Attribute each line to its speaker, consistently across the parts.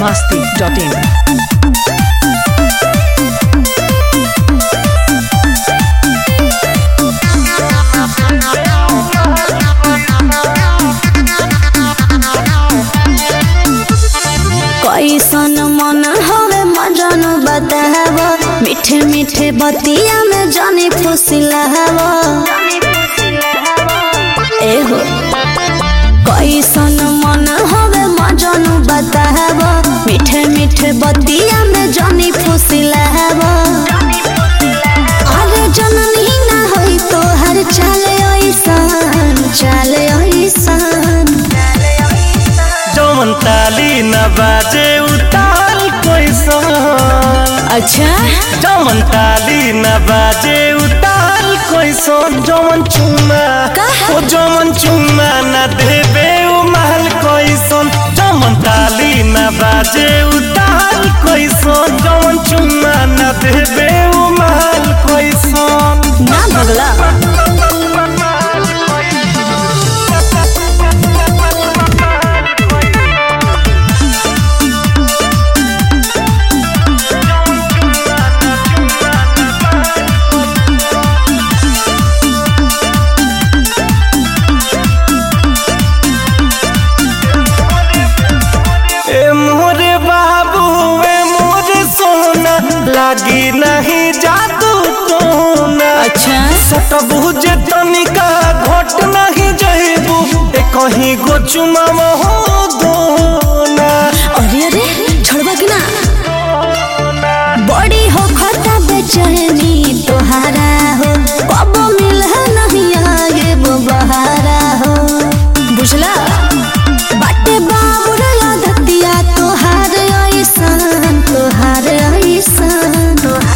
Speaker 1: masti.in.
Speaker 2: कैसन मन हवे मजन बताव मीठे मीठे बतिया में जानी फुसिलाव एहो कैसन मन हवे मजन बताव मीठे मीठे बतिया में जानी फुसिलाव अरे जननी ना होई तो हर चाले ऐसन चाले ऐसन
Speaker 3: जौन ताली न बाजे उताल कैसन
Speaker 2: अच्छा
Speaker 3: जौन ताली न बाजे उताल कैसन जौन चुमा
Speaker 2: का?
Speaker 3: ओ जौन चुमा न देबे उ महल कैसन जौन ताली न बाजे उताल कैसन जौन चुमा न देबे उ महल कैसन
Speaker 2: ना बगला
Speaker 3: ए मोरे बाबू ए मोरे सोना लागी नहीं जादू टोना
Speaker 2: अच्छा
Speaker 3: सटबू जे तनिका घट नहीं जइबू ए कहीं गो चुमा हो दोना
Speaker 2: अरे अरे छोड़बा कि ना बड़ी हो खता बेचैनी तोहारा हो कब मिल नहीं आगे वो बहारा हो बुझला बाटे बाबू रे आदतिया तोहार ऐसन तोहार ऐसन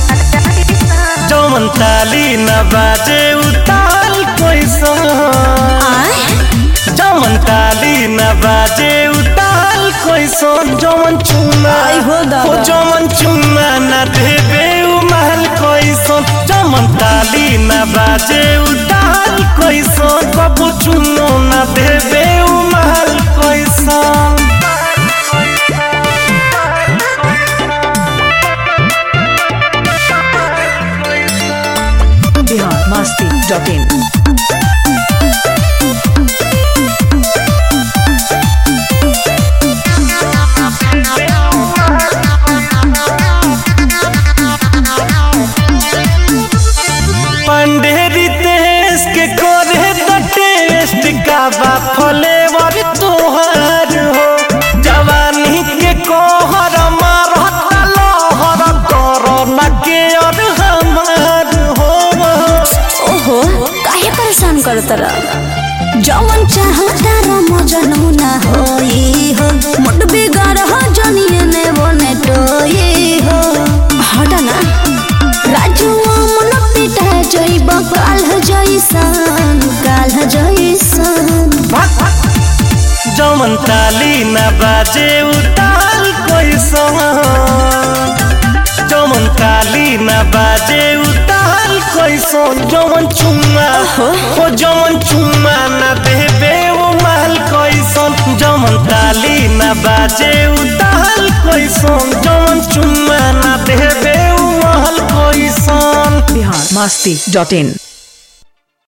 Speaker 3: जौन ताली न बाजे उताल कैसन
Speaker 2: आय
Speaker 3: जौन ताली न बाजे उताल कैसन जौन चुमा
Speaker 2: आई हो दादा।
Speaker 3: ओ जौन चुमा न देबे उ महल कैसन जौन ताली न बाजे उताल कैसन कबू चुनो न देबे उ महल कैसन
Speaker 1: Bihar masti.in.
Speaker 3: पंडेरी देश के करे तो टेस्ट का बा फ्लेवर तोहर हो जवानी के कोहर मारता लहर कोरोना के और हमार हो
Speaker 2: ओहो काहे परेशान करत रह जवन चाहता र मजनू ना होई हो मुट बिगाड़ हो जनिए ने बने टोई हो हट ना राजू मन पिटा जइब काल जइसन काल जइसन
Speaker 3: जमन ताली न बाजे उताल कैसन जमन ताली न बाजे उताल कैसन जमन चुम्मा ओ जमन चुम्मा न देबे ओ महल कैसन जमन ताली न बाजे उताल कैसन जमन चुम्मा न देबे ओ महल कैसन
Speaker 1: Bihar masti.in.